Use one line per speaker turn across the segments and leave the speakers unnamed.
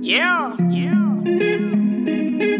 Yeah, yeah.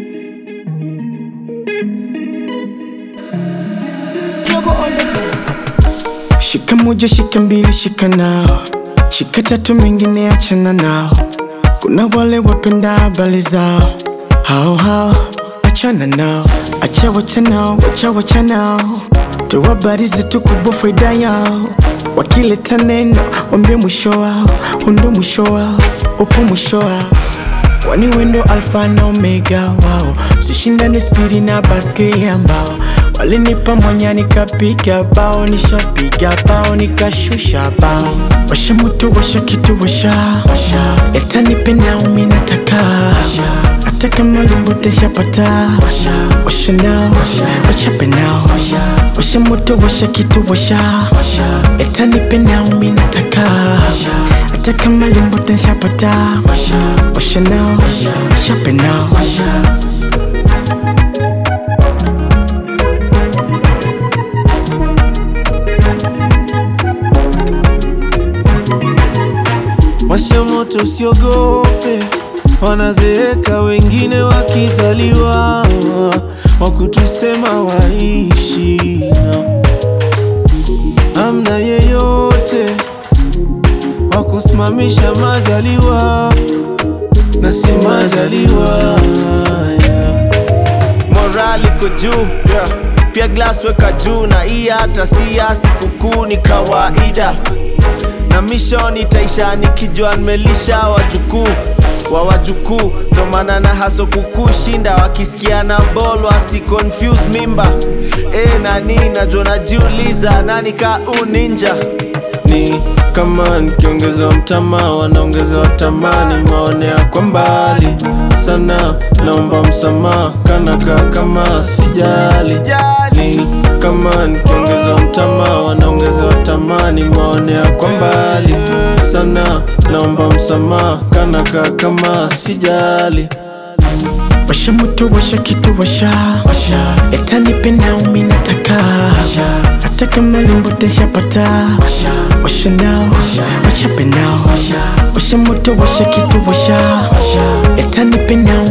Yogo on the beat.
Shika moja, shika mbili, shika nao, shika tatu, mengine achana nao. Kuna wale wapenda habari zao, hao hao, achana nao, acha wacha nao, wacha wacha nao, toa habari zetu kubwa, faida yao. Wakileta neno, wambie mwisho wao, undo mwisho wao, upo mwisho wao kwani wendo alfa na omega wao, sishindane spidi na baskeli ambao walinipa mwanya nikapiga bao, nishapiga bao nikashusha bao, washa moto washa kitu washa yatanipenda umi nataka hata kama limbo teshapata washa nao wachape nao washa moto washa kitu washa yatanipenda umi nataka hata kama limbo teshapata washa nao wachape nao
Washa moto usiogope, wanazeeka wengine wakizaliwa, wakutusema waishi na amna yeyote wakusimamisha majaliwa na si majaliwa yeah.
morali iko juu yeah. pia glass weka juu na hii hata si ya sikukuu ni kawaida na mission itaisha nikijua nimelisha wajukuu wa wajukuu ndo maana na haso kukushinda wakisikia na bol wasi confuse mimba e, nani najua najiuliza nani ka uninja
ni kama nikiongeza mtama wanaongeza watamani maonea kwa mbali sana naomba msamaha kanaka kama sijali ni kama nikiongeza mtama wanaongeza watamani maonea kwa mbali sana naomba msamaha kanaka kama sijali
washa moto washa kitu washa yatanipenda umi nataka hata kama limbo teshapata washa nao wachape nao washa moto washa kitu washa yatanipenda